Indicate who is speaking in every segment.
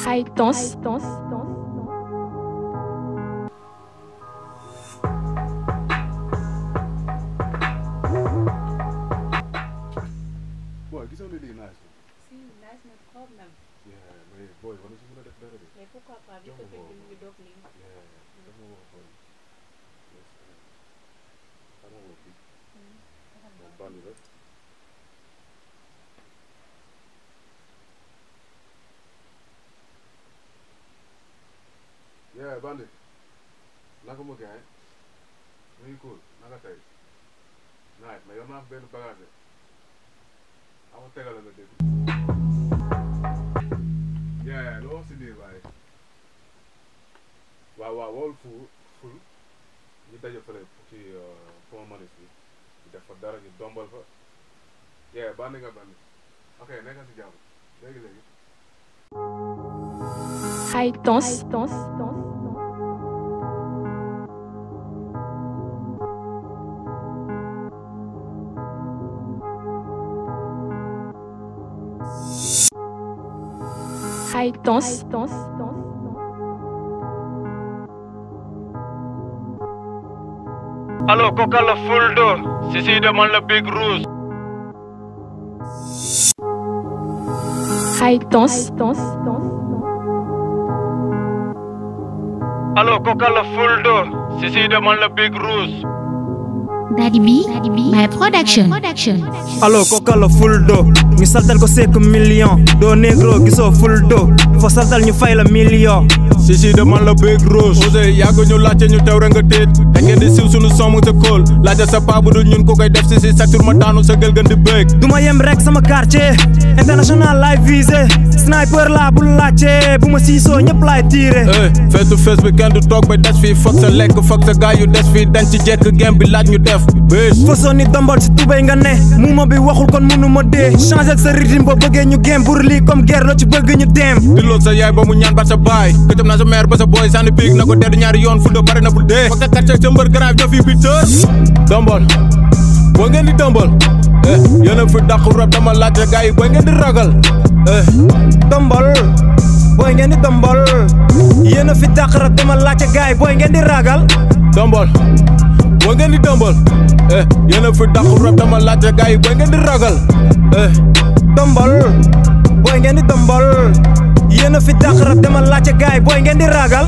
Speaker 1: High Tons.
Speaker 2: Boy, gisoo ne lii nice na.
Speaker 3: Si, nice na trop même.
Speaker 2: Yeah, mais boy, war na si mën a def dara de.
Speaker 3: Mais pourquoi pas, vu que film bi mu ngi doog nii.
Speaker 2: Yeah, daf ma woo xool. Yes, eh. Xanaa woo kii. Moom bandi la. Yeah, bandi. Naka mu gaay? Mu ngi cool. Naka tey? Nice, mais yor naa fi benn bagage de. Ama tegal la nga dégg. Yeah, lu wax si lii waaye. waaw waaw wool fu ful ñu daje fële ci pont manis bi ñu def fa dara ñu dombal fa yee bandi nga bandi ok nekka si jàmm léegi léegi
Speaker 1: High Tons. High Tons.
Speaker 4: Allo Coca la Fuldo Sisi demal la Big Rouge
Speaker 1: High Tons.
Speaker 4: Allo Coca la Fuldo Sisi demal la Big Rouge
Speaker 5: Daddy B, my production.
Speaker 6: allo koka la fuldo ñu saltal ko sekk million doo negro gisoo fuldo fo saltal ñu fay la million
Speaker 4: Sisi demal la Big Rouge Osé yàgg ñu laajte ñu tew rek nga téet da ngeen di siw sunu somm sa kóol laajte sa paa bu dul ñun ku koy def Sisi sa tur ma daanu sa gël gën di bëgg
Speaker 6: duma yem rek sama quartier international live visé sniper la bu laajte bu ma siisoo ñëpp laay tiire
Speaker 4: eh face to face bi kenn du toog ba des fii foog sa lekk foog sa gaay yu des fii dañ ci jekk game bi laaj ñu def bés
Speaker 6: façon ni dombal si tubéy nga ne muuma bi waxul kon mënu ma dee changer sa rythme ba bëggee ñu game pour lii comme guerre la ci bëgg ñu dem
Speaker 4: di lool sa yaay ba mu ñaan ba sa baay këtëm naa sa mère ba sa booy sànni piig na ko deddu ñaari yoon fu do bare na bu dee foog sa quartier sa mbër grave ñoo fi bi tër dombal boo ngeen di dombal eh yéen a fi dàq rab dama laajte gars yi boo ngeen di ragal eh
Speaker 6: dombal booy ngeen di dombal yéen a fi dàq rab dama laajte gaay booy ngeen di ragal
Speaker 4: dombal boo ngeen di dombal eh yéen a fi dàq rab dama laajte gars yi boo ngeen di ragal eh
Speaker 6: dombal booy ngeen di dombal yéen a fi dàq rab dama laajte gaay booy ngeen di ragal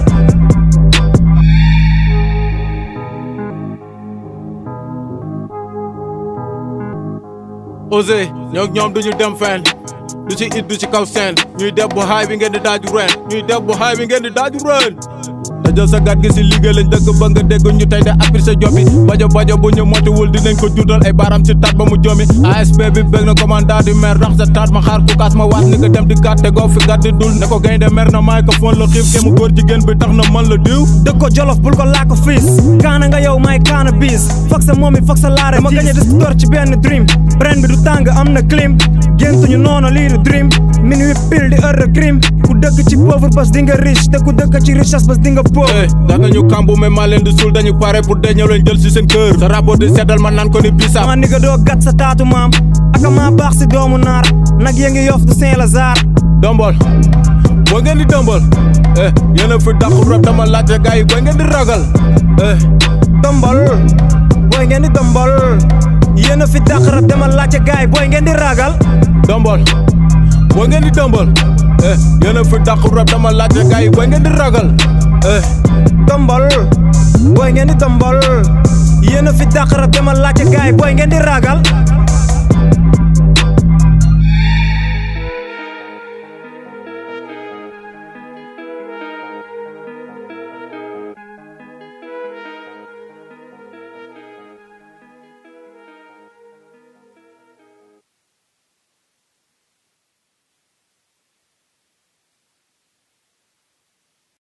Speaker 4: Osé ñoo ñoom duñu dem fenn du ci it du ci kaw seen ñuy def bu xaay bi ngeen di daaju ren ñuy def bu xaay bi ngeen di daaju ren dajal sa gat gi si liggéey lañ dëkk ba nga dégg ñu tey de appri sa jobi bajo bajo bu ñu motiwul dinañ ko juutal ay baaraam ci taat ba mu jomi ASP bi bëgg na commandant du maire rax sa taat ma xaar ku kaas ma waat ni nga dem di gàtt te goo fi gàtt di dul ne ko gaynde mer na maay ko foon la xiif ke mu góor jigéen bi tax na man la diw
Speaker 6: dëkk ko jolof bul ko laa ko fiis kaana nga yow may kaana biis foog sa moom it foog sa laare ma gañe dis tor ci benn dream ren bi du tàng am na clim géntuñu noonu lii du dream minuit pile di heure de crime ku dëkk ci pauvre bas di nga riche te ku dëkk ci richesse bas di nga pauvre
Speaker 4: eh da nga ñu kambu mais maa leen di suul dañu pare pour dee ñëw leen jël si seen kër sa rapport di seddal man naan ko ni bisaab
Speaker 6: ma ni nga doo gat sa taatu maam aka maa baax si doomu naar nag ya ngi yof du Saint Lazare
Speaker 4: dombal boo ngeen di dombal eh yéen a fi dàq rab dama laajte gars yi boo ngeen di ragal eh
Speaker 6: dombal booy ngeen di dombal yéen a fi dàq rab dama laajte gaay booy ngeen di ragal
Speaker 4: dombal boo ngeen di dombal eh yéen a fi dàq rab dama laajte gars yi boo ngeen di ragal eh
Speaker 6: dombal booy ngeen di dombal yéen a fi dàq rab dama laajte gaay booy ngeen di ragal